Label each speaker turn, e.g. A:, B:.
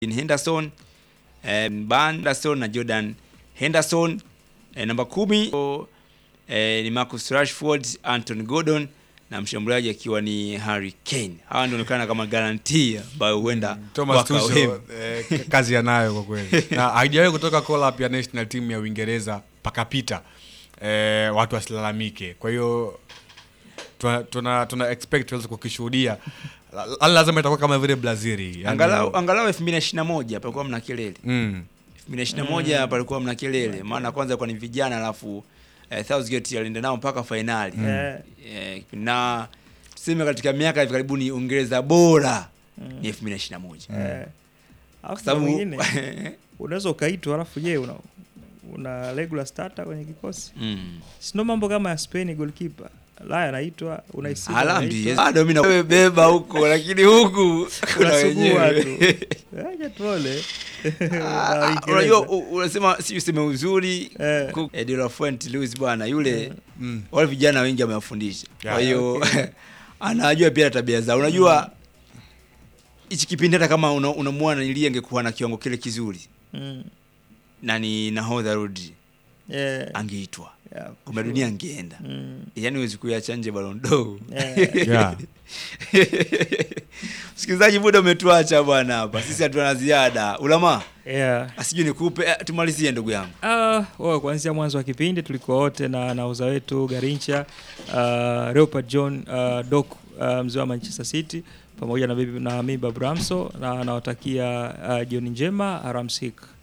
A: Henderson, eh, Ban Henderson na Jordan Henderson. Eh, namba kumi eh, ni Marcus Rashford, Anton Gordon na mshambuliaji akiwa ni Harry Kane. Hawa ndio onekana kama garantia ambayo huenda
B: Thomas
A: wakawa
B: Tuchel
A: wema.
B: eh, k- kazi anayo kwa kweli na haijawahi kutoka call up ya national team ya Uingereza pakapita eh, watu wasilalamike. Kwa hiyo tuna, tuna, tuna expect tuweze kukishuhudia La- la- lazima itakuwa kama vile Brazil yani,
A: Angalau angalau 2021 palikuwa mna kelele.
B: mm,
A: 2021 palikuwa mna kelele, maana kwanza kwa ni vijana alafu eh, Southgate alienda nao mpaka fainali
C: Eh,
A: eh, na tuseme katika miaka hivi karibuni Uingereza bora ni 2021
C: eh. Alafu
A: kwa
C: kuna
A: sababu
C: mwingine unaweza ukaitwa alafu je una, una regular starter kwenye kikosi
A: mm.
C: sindo mambo kama ya Spain goalkeeper laya anaitwa unaisikia
A: Haaland
C: anaitwa,
A: bado mimi na wewe beba huko, lakini huku kuna
C: unasugua
A: wenyewe.
C: tu acha tuone
A: Ah,
C: Na
A: ah,
C: Uingereza.
A: Unajua u- unasema si useme uzuri
C: Eh.
A: ku- eh, De La Fuente Luis bwana yule
B: mm.
A: wale vijana wengi amewafundisha, kwa
B: Yeah.
A: hiyo
C: Okay.
A: anajua pia tabia zao. Unajua hichi kipindi hata kama una- unamwona nilie angekuwa na kiwango kile kizuri
C: Mm.
A: na ni nahodha Rodri
C: Yeah,
A: angeitwa
C: yeah, for
A: kombe la
C: sure.
A: dunia angeenda,
C: Mm.
A: yaani huwezi kuiacha nje Ballon d'Or.
C: Yeah.
B: Yeah.
A: Msikilizaji, muda umetuacha bwana, hapa sisi hatuna ziada. Ulama
C: Yeah.
A: asijui nikupe eh, tumalizie ndugu yangu.
C: Ah, oh, kuanzia mwanzo wa kipindi tulikuwa wote na nauza wetu Garincha, uh, Leopard John, uh, Doc, uh, mzee wa Manchester City pamoja na, bibi- na mimi Babu Ramso na nawatakia uh, jioni njema, alamsik.